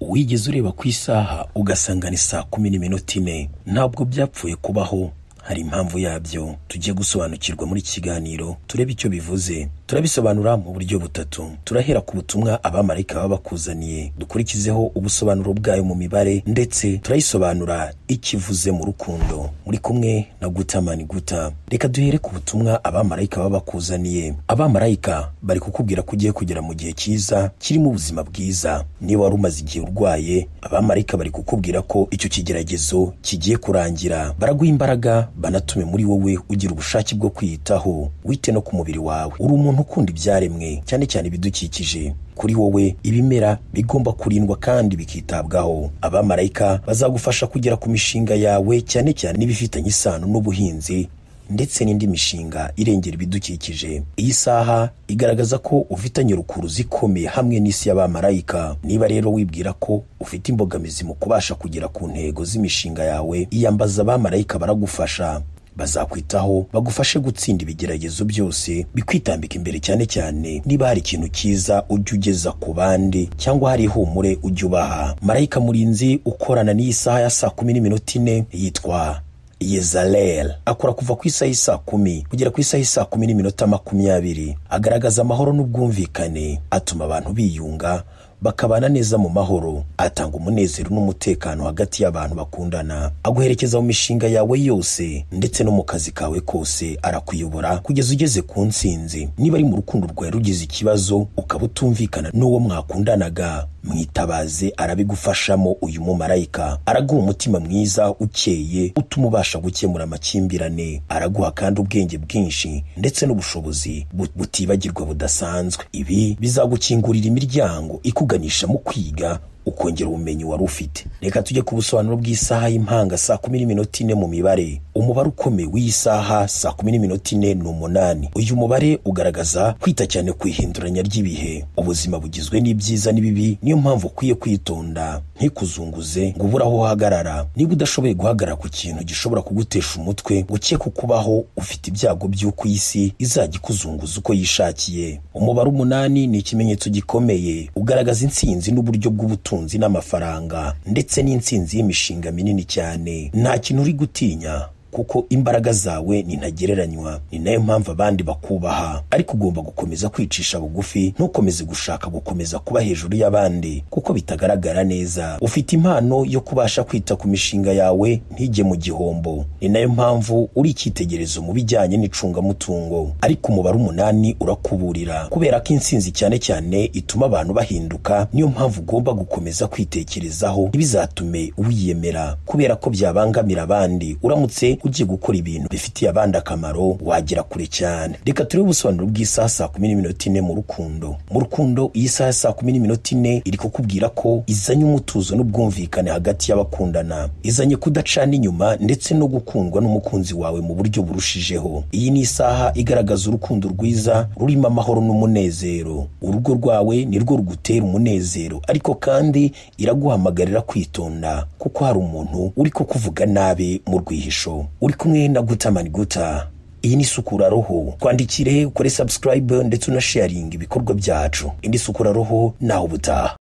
wigeze ureba ku isaha ugasanga ni saa kumi n'iminota ine ntabwo byapfuye kubaho hari impamvu yabyo tugiye gusobanukirwa muri iki kiganiro turebe icyo bivuze turabisobanura mu buryo butatu turahera ku butumwa abamarayika baba bakuzaniye dukurikizeho ubusobanuro bwayo mu mibare ndetse turayisobanura ikivuze mu rukundo muri kumwe na gutamani guta reka duhere ku butumwa abamarayika baba bakuzaniye abamarayika bari kukubwira ko ugiye kugera mu gihe cyiza kirimo ubuzima bwiza niba wari umaze igihe urwaye abamarayika bari kukubwira ko icyo kigeragezo kigiye kurangira baraguha imbaraga banatume muri wowe ugira ubushake bwo kwiyitaho wite no ku mubiri wawe uri umuntu ukunda ibyaremwe cyane cyane ibidukikije kuri wowe ibimera bigomba kurindwa kandi bikitabwaho abamarayika bazagufasha kugera ku mishinga yawe cyane cyane n'ibifitanye isano n'ubuhinzi ndetse n'indi mishinga irengera ibidukikije iyi saha igaragaza ko ufitanye rukuruzi ikomeye hamwe n'isi y'abamarayika niba rero wibwira ko ufite imbogamizi mu kubasha kugera ku ntego z'imishinga yawe iyambaza abamarayika baragufasha bazakwitaho bagufashe gutsinda ibigeragezo byose bikwitambika imbere cyane cyane niba hari ikintu cyiza ujya ugeza ku bandi cyangwa hari ihumure ujya ubaha marayika murinzi ukorana n'iyi saha ya saa kumi n'iminota ine yitwa yezarel akora kuva ku isaha y'isaa kumi kugera ku isaha y'isaa kumi n'iminota makumyabiri agaragaza amahoro n'ubwumvikane atuma abantu biyunga bakabana neza mu mahoro atanga umunezero n'umutekano hagati y'abantu bakundana aguherekeza mu mishinga yawe yose ndetse no mu kazi kawe kose arakuyobora kugeza ugeze ku ntsinzi niba ari mu rukundo rwawe rugize ikibazo ukaba utumvikana n'uwo mwakundanaga mwitabaze arabigufashamo uyu mumarayika araguha umutima mwiza ukeye utuma ubasha gukemura amakimbirane araguha kandi ubwenge bwinshi ndetse n'ubushobozi butibagirwa budasanzwe ibi bizagukingurira imiryango ikuganisha mu kwiga ukongera ubumenyi wari ufite reka tujye ku busobanuro bw'isaha y'impanga saa kumi n'iminota ine mu mibare umubare ukomeye w'iyi saha saa kumi n'iminota ine ni umunani uyu mubare ugaragaza kwita cyane ku ihinduranya ry'ibihe ubuzima bugizwe n'ibyiza n'ibibi niyo mpamvu ukwiye kwitonda ntikuzunguze ngo ubure aho uhagarara niba udashoboye guhagarara ku kintu gishobora kugutesha umutwe ngo ukeke kubaho ufite ibyago by'uko iyi si izajya ikuzunguza uko yishakiye umubare umunani ni ikimenyetso gikomeye ugaragaza intsinzi n'uburyo bw'ubutunzi ubutunzi n'amafaranga ndetse n'intsinzi y'imishinga minini cyane nta kintu uri gutinya kuko imbaraga zawe nintagereranywa ni nayo mpamvu abandi bakubaha ariko ugomba gukomeza kwicisha bugufi ntukomeze gushaka gukomeza kuba hejuru y'abandi kuko bitagaragara neza ufite impano yo kubasha kwita ku mishinga yawe ntige mu gihombo ni nayo mpamvu uri icyitegererezo mu bijyanye n'icungamutungo ariko umubare umunani urakuburira kubera ko intsinzi cyane cyane ituma abantu bahinduka niyo mpamvu ugomba gukomeza kwitekerezaho ntibizatume wiyemera kubera ko byabangamira abandi uramutse ugiye gukora ibintu bifitiye abandi akamaro wagera kure cyane reka turebe ubusobanuro bw'isaha saa kumi n'iminota ine mu rukundo mu rukundo iyi saha saa kumi n'iminota ine iri kukubwira ko izanye umutuzo n'ubwumvikane hagati y'abakundana izanye kudacana inyuma ndetse no gukundwa n'umukunzi wawe mu buryo burushijeho iyi ni isaha igaragaza urukundo rwiza rurimo amahoro n'umunezero urugo rwawe nirwo rugutera umunezero ariko kandi iraguhamagarira kwitonda kuko hari umuntu uri kukuvuga nabi mu rwihisho uri kumwe na gutamani guta iyi ni isukura roho twandikire ukore subscribe ndetse unasharinga ibikorwa byacu indi sukura roho nawe ubutaha